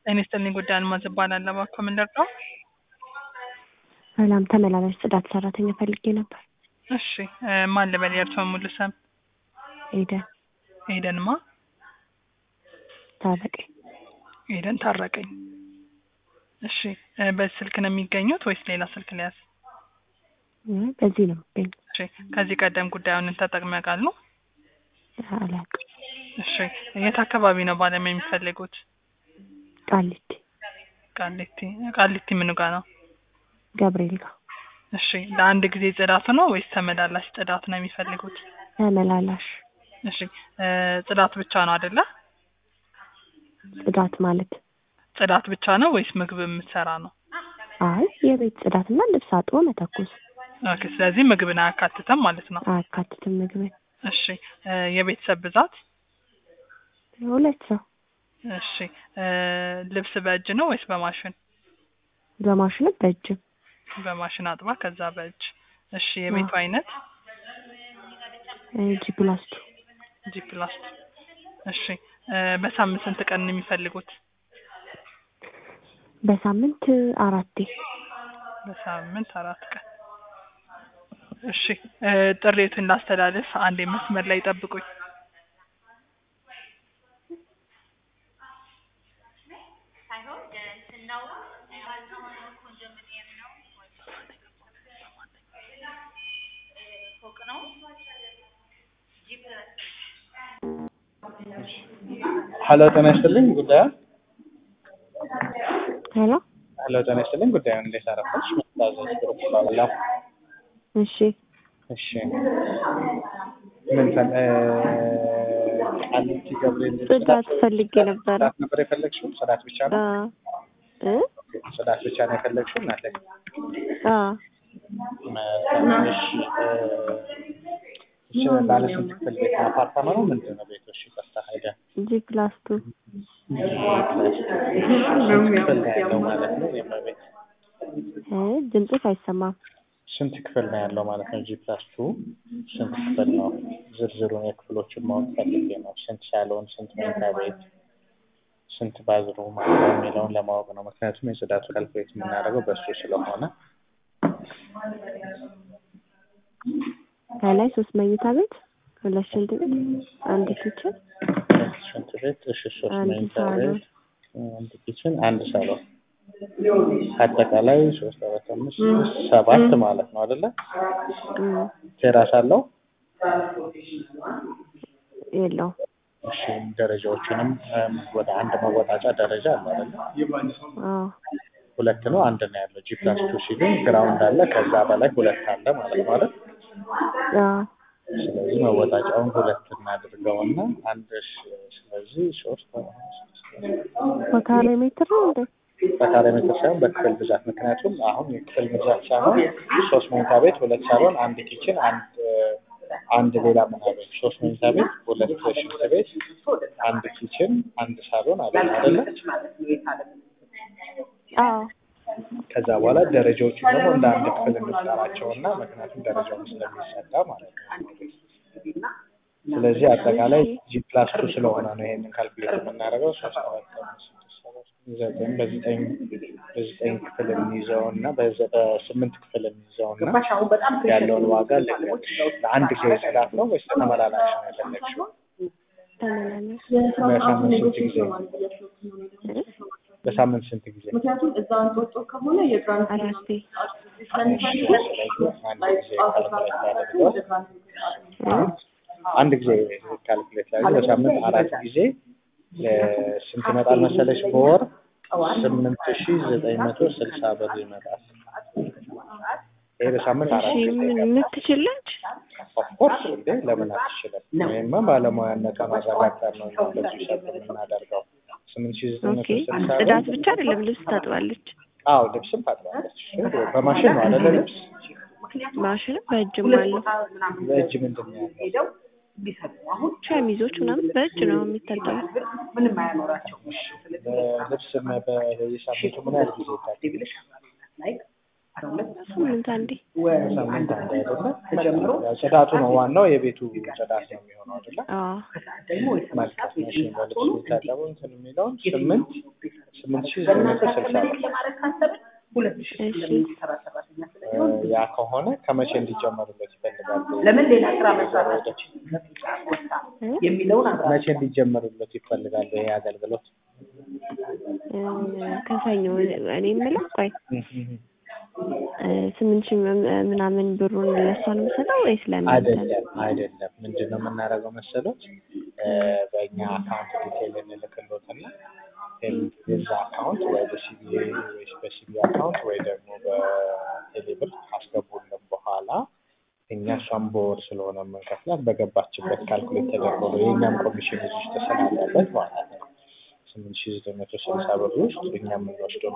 ጤና ይስጥልኝ ጉዳይ አልማዝ እባላለሁ። እባክዎ ምን ልርዳው? ሰላም ተመላላሽ ጽዳት ሰራተኛ ፈልጌ ነበር። እሺ እ ማን ልበል? የእርስዎን ሙሉ ስም? ኤደን ኤደን ማ? ታረቀኝ። ኤደን ታረቀኝ። እሺ እ በዚህ ስልክ ነው የሚገኙት ወይስ ሌላ ስልክ ሊያዝ? እ በዚህ ነው የምገኘው። እሺ ከዚህ ቀደም ጉዳዩን ተጠቅመው ያውቃሉ? አላውቅም። እሺ የት አካባቢ ነው ባለሙያ የሚፈልጉት? ቃሊቲ ቃሊቲ ቃሊቲ ምኑ ጋር ነው? ገብርኤል ጋር እሺ ለአንድ ጊዜ ጽዳት ነው ወይስ ተመላላሽ ጽዳት ነው የሚፈልጉት? ተመላላሽ እሺ እ ጽዳት ብቻ ነው አይደለ? ጽዳት ማለት ጽዳት ብቻ ነው ወይስ ምግብ የምትሰራ ነው? አይ የቤት ጽዳትና ልብስ አጥቦ መተኮስ ኦኬ ስለዚህ ምግብን አያካትትም ማለት ነው። አያካትትም ምግብን። እሺ እ የቤተሰብ ብዛት? ሁለት ሰው እሺ እ ልብስ በእጅ ነው ወይስ በማሽን? በማሽንም በእጅም በማሽን አጥባ ከዛ በእጅ። እሺ የቤቱ አይነት? ጂ ፕላስ ቱ ጂ ፕላስ ቱ። እሺ እ በሳምንት ስንት ቀን ነው የሚፈልጉት? በሳምንት አራቴ በሳምንት አራት ቀን። እሺ እ ጥሪቱን ላስተላልፍ፣ አንዴ መስመር ላይ ጠብቁኝ። ሄሎ ጤና ይስጥልኝ ጉዳዩ ሄሎ ሄሎ ጤና ይስጥልኝ ጉዳዩን እንዴት አረፈች? መታዘዝ ግሩፕ እባላለሁ። እሺ እሺ ምን ፈል እ ቃሊቲ ገብርኤል ጽዳት ፈልጌ ነበረ። ጽዳት ነበር የፈለግሽው? ጽዳት ብቻ አ ነው? እ ጽዳት ብቻ ነው የፈለግሽው እናቴ? አ መልካም እሺ እ እሺ ባለ ስንት ክፍል ቤት ነው? አፓርታማ ነው ምንድን ነው ቤቱ? እሺ ይቅርታ ሄደ ጂ ፕላስ ቱ ስንት ክፍል ነው ያለው ማለት ነው? የመቤት እ ድምፅሽ አይሰማም። ስንት ክፍል ነው ያለው ማለት ነው? ጂ ፕላስ ቱ ስንት ክፍል ነው? ዝርዝሩን የክፍሎችን ማወቅ ፈልጌ ነው። ስንት ሳሎን፣ ስንት መኝታ ቤት፣ ስንት ባዝሩም አለው የሚለውን ለማወቅ ነው። ምክንያቱም የጽዳቱ ካልኩሌት የምናደርገው በሱ ስለሆነ ከላይ ሶስት መኝታ ቤት፣ ሁለት ሽንት ቤት፣ አንድ ኪችን፣ ሽንት ቤት፣ እሺ ሶስት አንድ መኝታ ሳሎን። ቤት፣ አንድ ኪችን፣ አንድ ሳሎን አጠቃላይ ሶስት አራት አምስት ስድስት ሰባት ማለት ነው አይደለ? እም ቴራስ አለው? የለውም። እሺ ደረጃዎችንም እም፣ ወደ አንድ መወጣጫ ደረጃ አለ አይደለ? አዎ ሁለት ነው አንድ ነው ያለው። ጂ ፕላስ ቱ ሲሉኝ ግራውንድ አለ ከዛ በላይ ሁለት አለ ማለት ነው አይደል? አዎ ስለዚህ መወጣጫውን ሁለት እናድርገውና አንድ ሺ- ስለዚህ ሶስት በካሬ ሜትር ነው እንዴ? በካሬ ሜትር ሳይሆን በክፍል ብዛት። ምክንያቱም አሁን የክፍል ብዛት ሳይሆን ሶስት መኝታ ቤት፣ ሁለት ሳሎን፣ አንድ ኪችን፣ አንድ አንድ ሌላ ምናምን ሶስት መኝታ ቤት፣ ሁለት ሽንት ቤት፣ አንድ ኪችን፣ አንድ ሳሎን አለ አይደለ? አዎ ከዛ በኋላ ደረጃዎቹን ደግሞ እንደ አንድ ክፍል እንጠራቸው እና ምክንያቱም ደረጃውን ስለሚሰዳ ማለት ነው። ስለዚህ አጠቃላይ ጂ ፕላስ ቱ ስለሆነ ነው ይሄንን ካልኩሌት የምናደርገው ሶስት አራት አምስት ስድስት ሰባት ዘጠኝ በዘጠኝ በዘጠኝ ክፍል የሚይዘው እና በዘ- በስምንት ክፍል የሚይዘው እና ያለውን ዋጋ ልንገርሽ። ለአንድ ጊዜ ጽዳት ነው ወይስ ተመላላሽ ነው የፈለግሽው? ተመላላሽ በሳምንት ስንት ጊዜ? እ? በሳምንት ስንት ጊዜ? አራቴ ስለዚህ አንድ ጊዜ ካልኩሌት አድርገው እ? አንድ ጊዜ ካልኩሌት ላይ በሳምንት አራት ጊዜ እ፣ ስንት ይመጣል መሰለሽ? በወር ስምንት ሺ ዘጠኝ መቶ ስልሳ ብር ይመጣል። ይሄ በሳምንት እሺ አራት ጊዜ ምን የምትችለች ኦፍኮርስ እንዴ ለምን አትችልም? ይሄማ ባለሙያነቷን ማረጋገጥ ነው እኛ በዚህ ሰዓት የምናደርገው። ስምንት ሺ ዘጠኝ ኦኬ መቶ ስልሳ ብር ጽዳት ብቻ አይደለም ልብስ ታጥባለች አዎ ልብስም ታጥባለች። በማሽን ነው አይደለ? ልብስ ማሽንም በእጅም አለው በእጅ ምንድን ነው ያለው? ሸሚዞች ምናምን በእጅ ነው የሚታጠቡት በልብስ በየሳምንቱ ምን ያህል ጊዜ ይታጠባል? ስምንት አንዴ ሳምንት አንድ አይደለ? ጽዳቱ ነው ዋናው፣ የቤቱ ጽዳት ነው የሚሆነው አይደለ? አዎ መልካም። እሺ በልብስ የሚታጠበው እንትን የሚለውን ስምንት ስምንት ሺህ ዘጠኝ መቶ ስልሳ ብር እሺ እ ያ ከሆነ ከመቼ እንዲጀመሩለት ይፈልጋሉ? ለምን ሌላ ስራ መስራት እ? የሚለውን መቼ እንዲጀመሩለት ይፈልጋሉ ይሄ አገልግሎት? እ፣ ከሰኞ እኔ የምለው ቆይ እ፣ ስምንት ሺህ ም- ምናምን ብሩን ለእሷ ነው የምሰጠው ወይስ ለእናንተ ነው? አይደለም አይደለም። ምንድን ነው የምናደርገው መሰሎት? እ፣ በእኛ አካውንት ዲቴይል እንልክሎትና የዛ አካውንት ወይ በሲቢኤ ወይ በሲቢ አካውንት ወይ ደግሞ በቴሌብር ካስገቡልን በኋላ እኛ እሷን በወር ስለሆነ የምንከፍላት በገባችበት ካልኩሌት ተደርጎ ነው የእኛም ኮሚሽን እዚህ ውስጥ ስላለበት ማለት ነው። ስምንት ሺህ ዘጠኝ መቶ ስልሳ ብር ውስጥ እኛ የምንወስደው